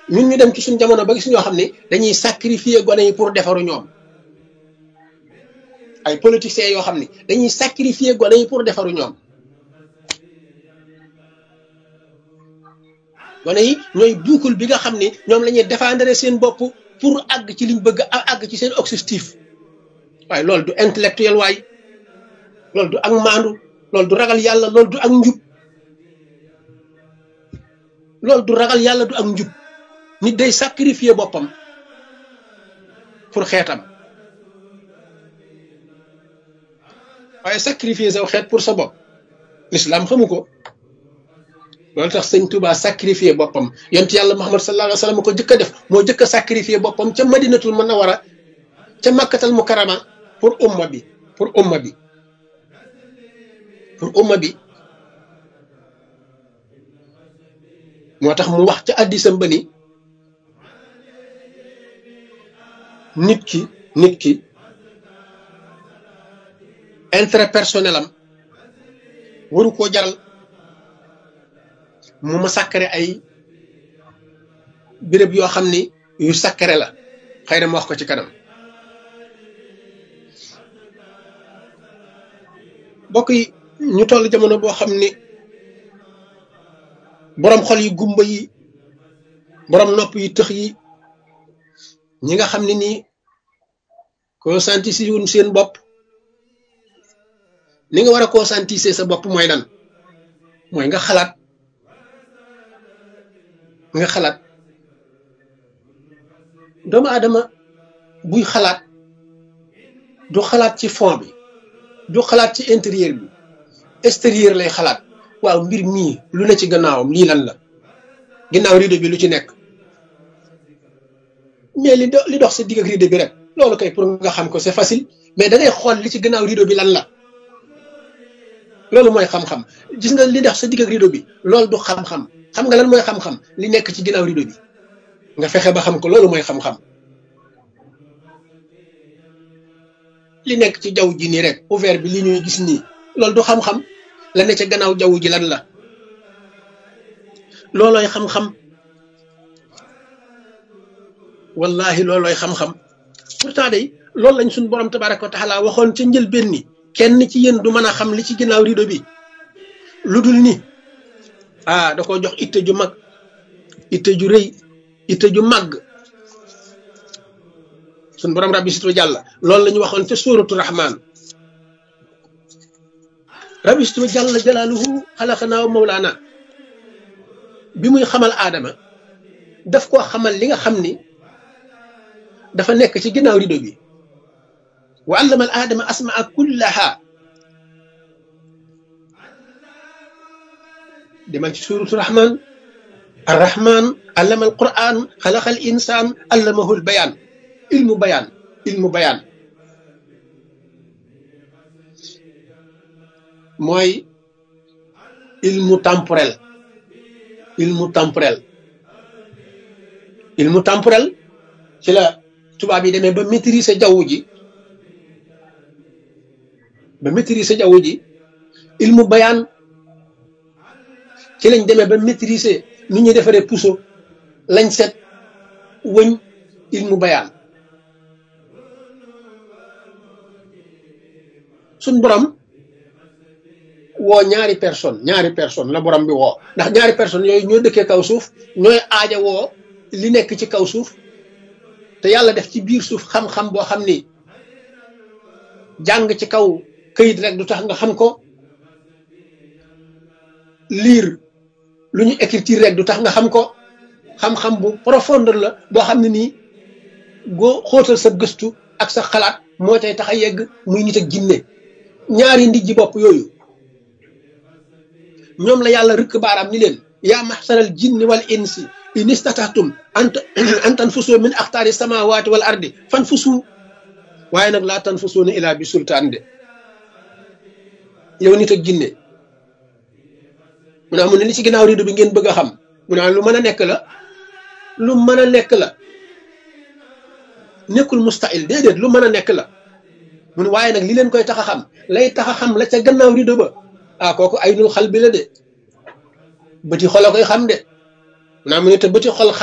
ñun ñu dem ci suñ jamono ba gis ñoo xam ne dañuy sacrifier gone yi pour defaru ñoom ay politiciens yoo xam ne dañuy sacrifier gone yi pour defaru ñoom gone yi ñooy buukul bi nga xam ne ñoom la ñuy défendre seen bopp pour àgg ci liñ bëgg a àgg ci seen objectif waaye loolu du intellectuel waay loolu du ak maandu loolu du ragal yàlla loolu du ak njub loolu du ragal yàlla du ak njub nit day sacrifier boppam pour xeetam waaye sacrifier saw xeet pour sa bopp l'islam xamu ko loolu tax sëñ Touba sacrifier boppam yonent yàlla Muhammad sallallahu alayhi wa sallam ko jëkk a def moo jëkk a sacrifier boppam ca madinatul munawwara ca makkatal mukarrama pour umma bi pour umma bi pour umma bi moo tax mu wax ca addisam ba ni nit ki nit ki intérêt personnel am waru koo jaral mu ma sàkkare ay béréb yoo xam ni yu sàkkare la xëy na ma wax ko ci kanam bokk yi ñu toll jamono boo xam ni boroom xol yi gumba yi boroom nopp yi tëx yi ñi nga xam ne nii conscientiser wuñ seen bopp ni nga war a conscientiser sa bopp mooy lan mooy nga xalaat nga xalaat doomu aadama buy xalaat du xalaat ci fond bi du xalaat ci intérieur bi extérieur lay xalaat waaw mbir mii lu ne ci gannaawam lii lan la ginnaaw rideau bi lu ci nekk mais li do li dox sa digg ak rideau bi rek loolu kay pour nga xam ko c'est facile mais da ngay xool li ci gannaaw rideau bi lan la loolu mooy xam-xam gis nga li dox sa digg ak rideau bi loolu du xam-xam xam nga lan mooy xam-xam li nekk ci ginnaaw rideau bi nga fexe ba xam ko loolu mooy xam-xam li nekk ci jaww ji nii rek ouvert bi li ñuy gis nii loolu du xam-xam la ne ca gannaaw jaww ji lan la loolooy xam-xam wallahi loolooy xam-xam pourtant day loolu lañ suñ borom tabaraka wa taala waxoon ca njëlbéen ni kenn ci yéen du mën a xam li ci ginnaaw rideau bi lu dul ni ah da ko jox itte ju mag itte ju rëy itte ju màgg suñ borom rabbi situ jàlla loolu la ñu waxoon ca suuratu rahman rabbi situ jàlla jalaaluhu xalaqanaa mawlaana bi muy xamal aadama daf koo xamal li nga xam ni dafa nekk ci ginnaaw rido bi wa allama al aadama asmaa kullaha demal ci suuratu rahman arrahman allama al quran xalaqa al insaan allamahu al bayaan ilmu bayaan ilmu bayaan mooy ilmu temporel ilmu temporel ilmu temporel ci la tubaab yi demee ba maîtriser jaww ji ba maîtriser jaww ji ilmu bayaan ci lañ demee ba maîtriser nu ñuy defaree puso lañ set wëñ ilmu bayaan suñ borom woo ñaari personne ñaari personne la borom bi woo ndax ñaari personne yooyu ñoo dëkkee kaw suuf ñooy aaja woo li nekk ci kaw suuf te yàlla def ci biir suuf xam-xam boo xam ni jàng ci kaw këyit rek du tax nga xam ko lire lu ñu écriture rek du tax nga xam ko xam-xam bu profondeur la boo xam ne nii goo xóotal sa gëstu ak sa xalaat moo tey tax a yegg muy nit ak jinne ñaari ndijji bopp yooyu ñoom la yàlla rëkk baaraam ni leen yaa maxsaral jinni wal insi in istatahtum an tanfusu min axtaari samawati wal ardi fanfusu waaye nag laa tanfusuuna ilaa bi sultaan de yow nit ak jinne mu ne mu ne li ci ginnaaw rido bi ngeen bëgg a xam mu ne lu mën a nekk la lu mën a nekk la nekkul mustahil déedéet lu mën a nekk la mu ne waaye nag li leen koy tax a xam lay tax a xam la ca gannaaw rido ba ah kooku ay nul xal bi la de bëti xol a koy xam de naa mu ne te bëti xol